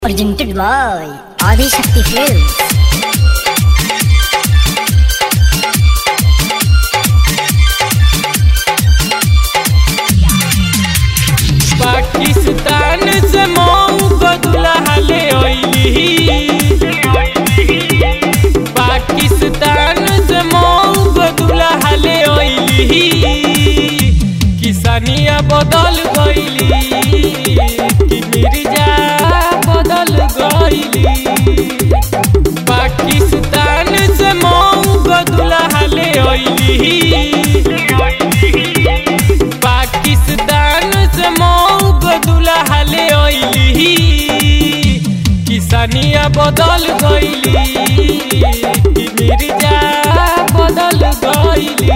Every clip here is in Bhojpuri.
Presented by Adi Shakti Films. Pakistan से मऊ को दुल्हा ले अइली पाकिस्तान से मऊ को दुल्हा ले अइली किसानिया बदल गइली कि मिर्जा बदल गइली पाकिस्तान से मऊ को दुल्हा ले अइली पाकिस्तान से मऊ को दुल्हा ले अइली किसानिया बदल गइली कि मिर्जा बदल गइली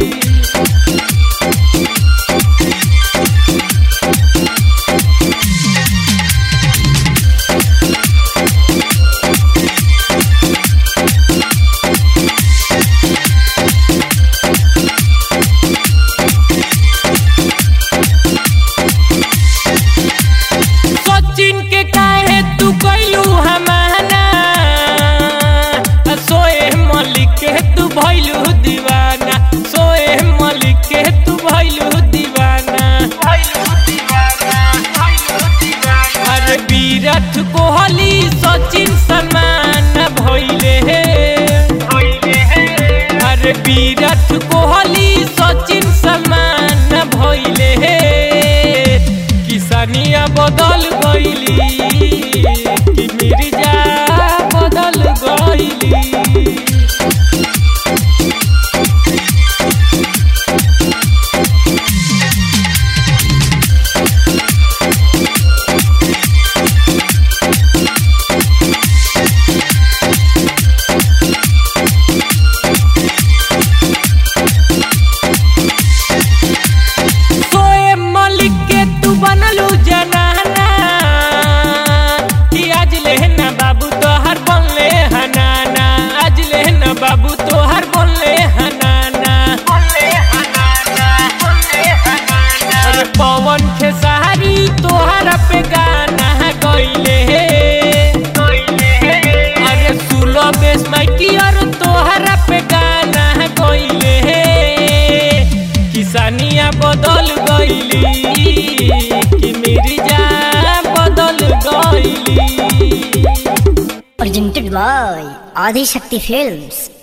सचिन के काहे तू कैलू हमाना सोए मलिक के तू भैलू दीवाना सोए मलिक के तू भैलू दीवाना अरे विराट कोहली सचिन सलमान भैले अरे विराट कोहली सचिन सलमान भैले किसानिया बदल गइली कि मिर्जा बदल गइली सोए मलिक के तू बनलू जनाना कि आज लेना बाबू तोहर बनले हनाना आज लेना बाबू तोहर बनले हनाना अरे पवन खेसारी तोहर पे गाना गइले अरे सुलो बेस माइकी और तोहर पे गाना गइले किसानिया बदल गइली कि मिर्जा बदल गइली Presented by Adi Shakti Films.